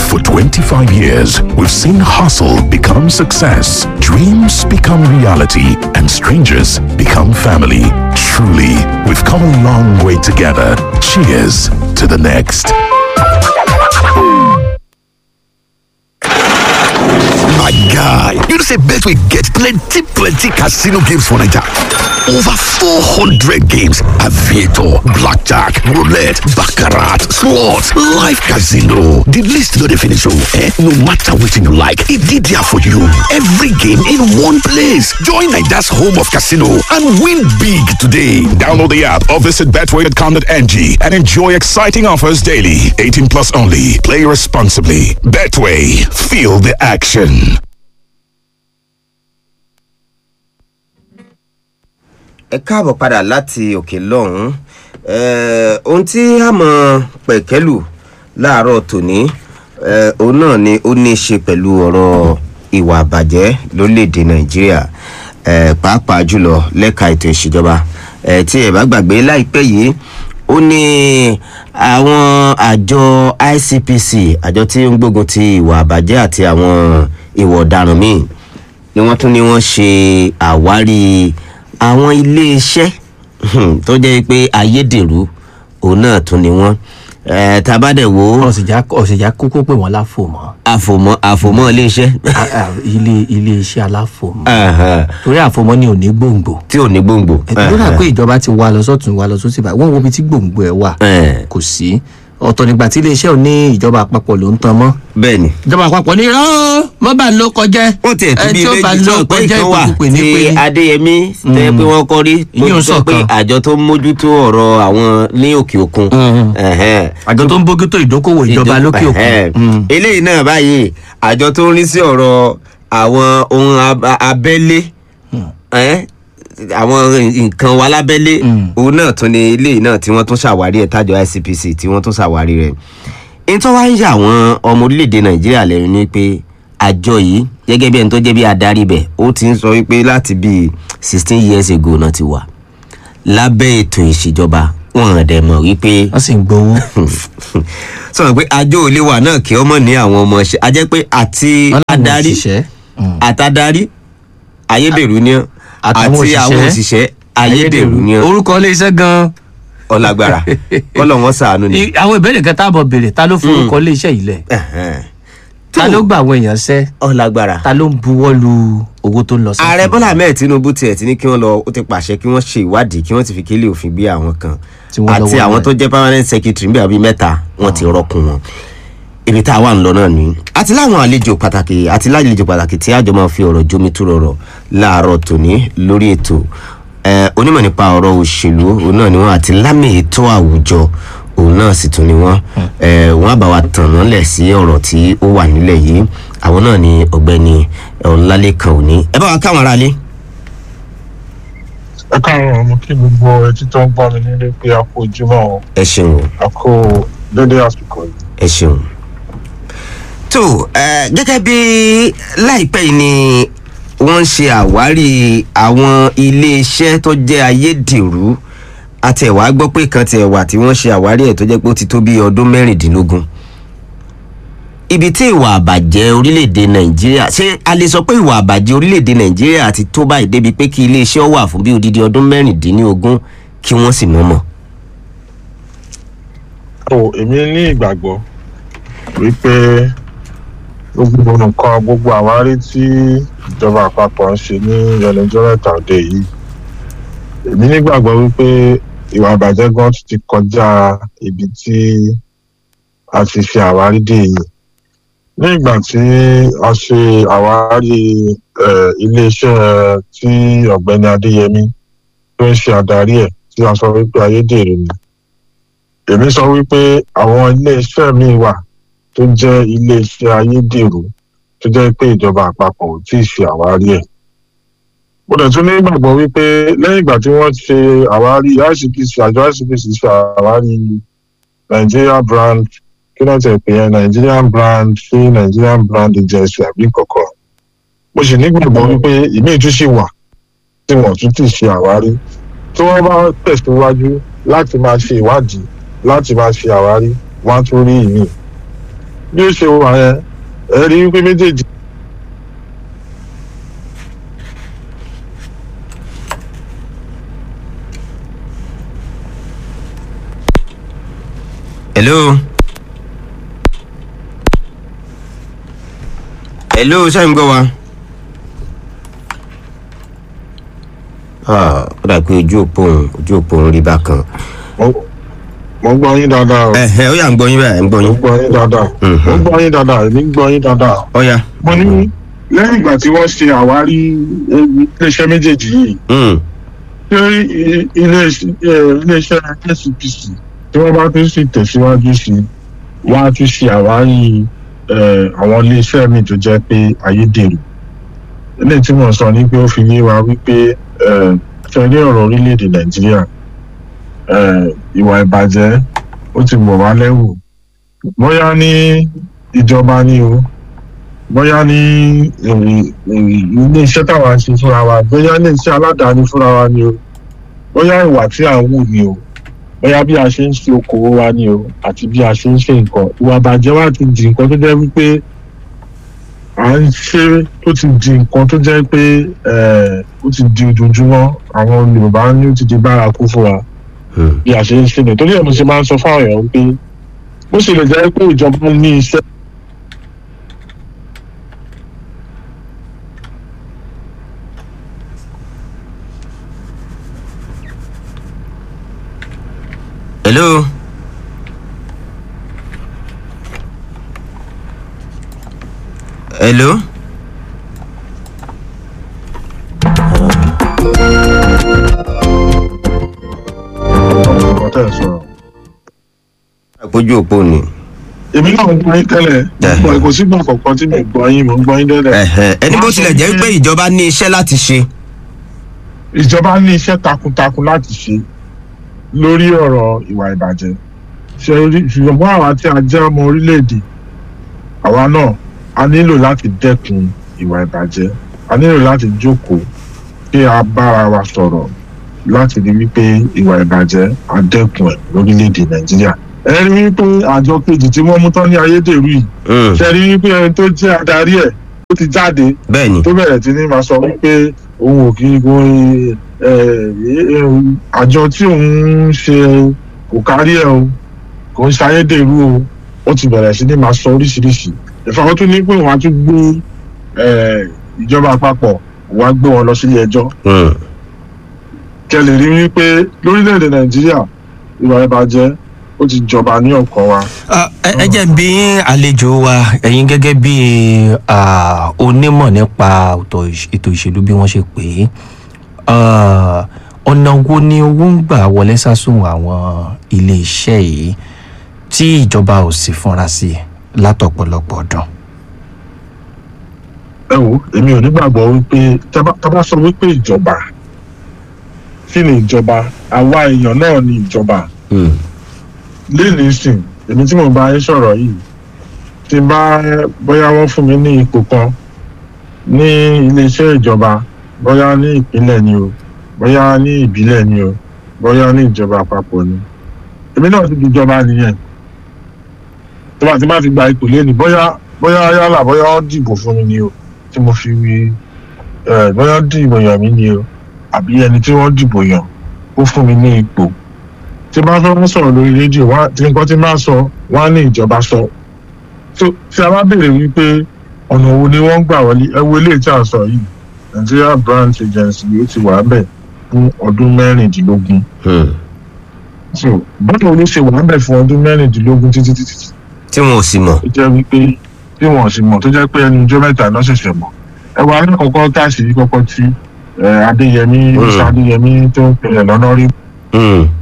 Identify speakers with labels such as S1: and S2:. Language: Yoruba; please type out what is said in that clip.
S1: For 25 years, we've seen hustle become success, dreams become reality, and strangers become family. Truly, we've come a long way together. Cheers to the next.
S2: My guy, you know say Betway get plenty plenty casino games for Naija. Over 400 games, aviator, blackjack, roulette, baccarat, slots, live casino. The list no dey finish oh, eh? No matter wetin you like, e dey there for you. Every game in one place. Join Naija's home of casino and win big today.
S1: Download the app or visit betway.com.ng and enjoy exciting offers daily. 18 plus only. Play responsibly. Betway. Feel the action.
S3: ẹ káàbọ̀ padà láti òkè lọ́hùn-ún Eh, ohun tí a mọ̀ pẹ̀kẹ́lù láàárọ̀ tòní eh, òun náà ni ó ní í ṣe pẹ̀lú ọ̀rọ̀ ìwà àbàjẹ́ lórílẹ̀‐èdè nàìjíríà eh, pàápàá jùlọ lẹ́ka ètò ìṣèjọba Eh, tí ẹ bá gbàgbé láìpẹ́ yìí ó ní àwọn àjọ icpc àjọ tí ń gbógun ti ìwà àbàjẹ́ àti àwọn ìwà ọ̀daràn míì ni wọ́n tún ní wọ́n ṣe àwárí àwọn iléeṣẹ́ hmm, tó jẹ́ pé ayédèrú òun náà tún ni wọ́n Eh, tá a bá dẹ̀ wo
S4: ọ̀sìnjà ọ̀sìnjà kúkú pé wọ́n láfòmọ́
S3: àfòmọ́ àfòmọ́ iléeṣẹ́
S4: A- a- ilé ilé iṣẹ́ aláfòmọ́
S3: Ẹ̀hẹ̀,
S4: torí àfòmọ́ ni ò ní gbòǹgbò
S3: tí ò ní gbòǹgbò.
S4: ẹ̀dùn náà pé ìjọba ti wá lọ sọ́tún wá lọ sósì báyìí wọ́n wo ibi tí gbòǹgbò ẹ̀ wà
S3: Ẹ̀hẹ̀,
S4: kò sí ọ̀tọ̀ nígbà tí iléeṣẹ́ ò ní ìjọba àpapọ̀ ló ń tan mọ́
S3: bẹ́ẹ̀ ni
S4: ìjọba àpapọ̀ ní rán mọ́ bá ń ló kọjẹ́
S3: wọ́n tiẹ̀ tún bí
S4: tí ó bá
S3: méjì
S4: ló
S3: tó pé
S4: kọjẹ́
S3: ìkan wà
S4: ìpèkúpè ní
S3: tí
S4: pé
S3: adéyẹmí tẹ́ pé wọ́n kọ́ rí tó
S4: Ìyẹn ò
S3: sọ pé
S4: sọ̀kan.
S3: àjọ tó ń mójútó ọ̀rọ̀ àwọn ní òkè òkun.
S4: Mhm.
S3: Ẹ̀hẹ̀.
S4: àjọ tó ń bójútó ìdókòwò ìjọba
S3: Ìjọ-
S4: lókè
S3: ẹ̀hẹ̀.
S4: òkun Mm.
S3: eléyìí náà báyìí àjọ tó ń rí sí ọ̀rọ̀ àwọn ohun ab- abẹ́lé ẹ́, àwọn nǹkan wa lábẹ́lé òun náà tún ni eléyìí náà tí wọ́n tún ṣàwárí ẹ̀ tájọ icpc tí wọ́n tún ṣàwárí rẹ̀ nítorí wá ń yà àwọn ọmọ orílẹ̀-èdè nàìjíríà lẹ́nu ni pé àjọ yìí gẹ́gẹ́ bí ẹni tó jẹ́ bí adarí bẹ̀ ó ti ń sọ wípé láti bíi sixteen years ago náà ti wà lábẹ́ ètò ìṣèjọba wọn ò dẹ̀ mọ̀ wípé
S4: wọ́n sì ń gbowó
S3: sọ̀rọ̀ pé àjọ òlé wa náà kí ọmọ ní àwọn ọmọ ṣe a jẹ́ pé àti
S4: wọ́n láwọn
S3: adarí
S4: òṣìṣẹ́ Mm.
S3: àtàdarí ayédèrú ni ọ́
S4: Àtàwọn
S3: àti àwọn
S4: òṣìṣẹ́,
S3: òṣìṣẹ́ ayédèrú ni ọ́
S4: orúkọ iléeṣẹ́ gan-an
S3: ọlágbára kọ́lọ̀ wọn sàánú ni.
S4: I- àwọn ìbéèrè kan táàbọ̀ béèrè ta ló forúkọ iléeṣẹ́ yìí lẹ̀
S3: Ẹ̀hẹ́n.
S4: ta ló gba àwọn èèyàn ṣẹ́
S3: ọlágbára.
S4: ta ló ń buwọ́ lu owó tó ń lọ sí.
S3: ààrẹ bọ́lá ahmed tinubu tiẹ̀ ti ní kí wọ́n lọ ó ti pàṣẹ kí wọ́n ṣe ìwádìí kí wọ́n ti fi kélé òfin gbé àwọn kan
S4: Tí wọ́n
S3: àti
S4: lọ́wọ́
S3: àwọn
S4: rẹ̀.
S3: tó jẹ́ permanent secretary níbi àbí mẹ́ta wọ́n ti rọ́kùn wọn ibi tá a wà ń lọ náà ni àti láwọn àlejò pàtàkì àti lálejò pàtàkì tí àjọ máa fi ọ̀rọ̀ jómi tó rọrọ̀ láàárọ̀ tòní lórí ètò ẹ, onímọ̀ nípa ọ̀rọ̀ òṣèlú òun náà ni wọ́n àti lámì ètò àwùjọ òun náà sì tún ni wọ́n ẹ, wọ́n á bá wa tàn án lẹ̀ sí ọ̀rọ̀ tí ó wà nílẹ̀ yìí àwọn náà ni ọ̀gbẹ́ni ọ̀làlẹ́kan òní ẹ bá wa káwọn aráalé.
S5: ẹ káàárọ̀ mo kí gbogbo etí tó ń gbọ́ mi nílé pé a kú ojúmọ́ o
S3: ẹ ṣeun o
S5: a kú dédé àsìkò yìí.
S3: ẹ ṣeun. tó ẹ gẹ́gẹ́ bí láìpẹ́ yìí ni wọ́n ń ṣe àwárí àwọn iléeṣẹ́ tó jẹ́ ayédèrú àti ẹ̀wà gbọ́ pé kan ti ẹ̀wà tí wọ́n ṣe àwárí ẹ̀ tó jẹ́ pé ó ti tó bí ọdún mẹ́rìndínlógún ibi tí ìwà àbàjẹ́ orílẹ̀-èdè nàìjíríà ṣé a lè sọ pé ìwà àbàjẹ́ orílẹ̀-èdè nàìjíríà ti tó báyìí débi pé kí iléeṣẹ́ wà fún bí odidi ọdún mẹ́rìndínlógún kí wọ́n sì mọ̀ mọ̀.
S5: tó èmi ní ìgbàgbọ́ wípé gbogbo nǹkan gbogbo àwárí tí ìjọba àpapọ̀ ń ṣe ní ẹlẹ́jọ́ mẹ́ta òde yìí èmi nígbàgbọ́ wípé ìwà àbàjẹ́ gan ti kọjá ibi tí a ti ṣe àwárí dé yìí ní ìgbà tí a ṣe àwárí eh, iléeṣẹ́ tí ọ̀gbẹ́ni adéyẹmí tó ń ṣe àdarí ẹ̀ tí a sọ wípé ayédèrú ni èmi sọ wípé àwọn iléeṣẹ́ míì wà tó jẹ́ iléeṣẹ́ ayédèrú tó jẹ́ pé ìjọba àpapọ̀ ò tí ì ṣe àwárí ẹ̀ mo dẹ̀ tún ní ìgbàgbọ́ wípé lẹ́yìn ìgbà tí wọ́n ṣe àwárí icpc àjọ icpc ṣe àwárí nigeria brand kí ló tẹ̀ pé yẹn nigerian brand ṣé nigerian brand agency àbí kọ̀ọ̀kan mo sì nígbàgbọ́ wípé ìmí tún ṣì wà tí wọ́n tún ti ṣe àwárí tí wọ́n bá tẹ̀síwájú láti máa ṣe ìwádìí láti máa ṣe àwárí wọ́n á tún rí ìmí bí ó ṣe wà yẹn ẹ rí wípé méjèèjì
S3: hello. hello ṣé ń gbọ́ wa. Ah, ó dà pé ojú òpó òun ojú òpó òun rí bákan.
S5: mo mo gbọ́ yín dáadáa o
S3: ẹ ẹ ó yà ń gbọ́ yín báyìí ń gbọ́
S5: mo
S3: yín.
S5: gbọ́ yín dáadáa mo gbọ́ yín dáadáa èmi gbọ́ yín dáadáa.
S3: ó yà.
S5: mo ní lẹ́yìn ìgbà tí wọ́n ṣe àwárí eh, iléeṣẹ́ méjèèjì yìí
S3: Mm,
S5: ṣé i- ilé- eh, iléeṣẹ́ ncpc tí wọ́n bá tún sì tẹ̀síwájú sí i wọ́n á tún ṣe àwárí eh, àwọn iléeṣẹ́ míì tó jẹ́ pé ayédèrú eléyìí tí mo sọ ni pé ó fi yé wa wípé eh, ṣẹlẹ ọ̀rọ̀ orílẹ̀-èdè nàìjíríà eh, ìwà ìbàjẹ́ ó ti wọ̀ wá lẹ́wù bóyá ní ìjọba ni o bóyá ní eh, eh, ilé-iṣẹ́ táwa ń ṣe fúnra wa bóyá ilé-iṣẹ́ aládàáni fúnra wa ni o bóyá ìwà tí à ń wù ni o bóyá bí a ṣe ń ṣe okòwò wa ni o àti bí a ṣe ń ṣe nǹkan ìwà ìbàjẹ́ wa ti di nǹkan tó jẹ́ wípé à ń ṣe tó ti di nǹkan tó jẹ́ pé eh, ó ti di ojoojúmọ́ àwọn yorùbá ní ó ti di bárakú fún wa
S3: mm.
S5: bí a ṣe ń ṣe nìyẹn torí ẹ̀ mo ṣe máa ń sọ fáwọn èèyàn pé bó ṣe lè jẹ́ pé ìjọba ní iṣẹ́
S3: hello. hello.
S5: ọ̀pọ̀ tẹ̀ sọ̀rọ̀.
S3: àpójú òpó ni.
S5: èmi náà ń gbọ́ yín tẹ́lẹ̀
S3: Ẹ̀hẹ̀.
S5: mo kò sígbà kọ̀ọ̀kan tí mo gbọ́ yín mo ń gbọ́ yín tẹ́lẹ̀.
S3: Ẹ̀hẹ̀, ẹni bó tilẹ̀ jẹ́ pé ìjọba ní iṣẹ́ láti ṣe.
S5: ìjọba ní iṣẹ́ takuntakun láti ṣe lórí ọ̀rọ̀ ìwà ìbàjẹ́ ṣe rí ṣùgbọ́n àwa tí a jẹ́ ọmọ orílẹ̀-èdè àwa náà a nílò láti dẹ́kun ìwà ìbàjẹ́ a nílò láti jókòó kí a bára wa sọ̀rọ̀ láti rí wípé ìwà ìbàjẹ́ a dẹ́kun ẹ̀ lórílẹ̀-èdè nàìjíríà ẹ rí wípé àjọ kejì tí wọ́n mú tán ní ayédèrú yìí
S3: Mm,
S5: ṣe rí wípé ẹni tó jẹ́ adarí ẹ̀ ó ti jáde
S3: bẹ́ẹ̀ ni.
S5: tó bẹ̀rẹ̀ tí ní máa sọ wípé òun ò kí n kó àjọ tí òun ń ṣe kò kárí ẹ̀ o kò ń ṣayédèrú o ó ti bẹ̀rẹ̀ sí ní máa sọ oríṣiríṣi ìfọwọ́ tún ní pé wọ́n á tún gbé eh, ìjọba àpapọ̀ wọ́n á gbé wọn lọ sílé ẹjọ́
S3: Mm,
S5: kẹ́ lè rí wípé lórílẹ̀‐èdè nàìjíríà ìwà ìbàjẹ́ ó ti jọba ní ọkàn wa.
S4: Ah, ẹ ẹ jẹ́ bí àlejò wa ẹ̀yin gẹ́gẹ́ bí ah, onímọ̀ nípa ọ̀tọ̀ ìṣ- ètò ìṣèlú bí wọ́n ṣe pè é Ah, ọ̀nà wo ni owó ń gbà wọlé sásùn àwọn iléeṣẹ́ yìí tí ìjọba ò sì fúnra sí látọ̀pọ̀lọpọ̀ ọdún.
S5: ẹ wo èmi ò nígbàgbọ́ wípé tábà tábà sọ wípé ìjọba kí ni ìjọba àwa èèyàn náà ni ìjọba
S3: mm,
S5: léèlì sìn èmi tí mo bá yín sọ̀rọ̀ yìí tí n bá bóyá wọ́n fún mi ní ipò kan ní iléeṣẹ́ ìjọba bóyá ní ìpínlẹ̀ ni o bóyá ní ìbílẹ̀ ni o bóyá ní ìjọba àpapọ̀ ni èmi náà ti di ìjọba nìyẹn tó bá ti má fi gba ipò lẹ́nu bóyá bóyá yálà bóyá wọ́n dìbò fún mi ni o tí mo fi wí ẹ bóyá dìbò yàn mí ni o àbí ẹni tí wọ́n dìbò yàn ó fún mi ní ipò tí bá fẹ́ wọ́n sọ̀rọ̀ lórí rédíò wá tí nǹkan tí máa sọ wọ́n á ní ìjọba sọ. tó tí a bá béèrè wípé ọ̀nà wo ni wọ́n ń gbà wọlé ẹ wo eléyìí tí a sọ yìí Nigeria branch agency ó ti wà bẹ̀ fún ọdún mẹ́rìndínlógún.
S3: mm.
S5: so báwo ló ṣe wà bẹ̀ fún ọdún mẹ́rìndínlógún títí títí
S3: tí wọn ò sì mọ̀.
S5: tó jẹ́ wípé tí wọ́n sì mọ̀ tó jẹ́ pé ẹnu ijó mẹ́ta náà ṣẹ̀ṣẹ̀ mọ̀ ẹ wà alákọ̀ọ́kọ́ táàsì yìí kọ́kọ́ tí eh, Adéyẹmí
S3: Mm.
S5: Musa Adéyẹmí tó ń pè é lọ́nà rí
S3: Mm,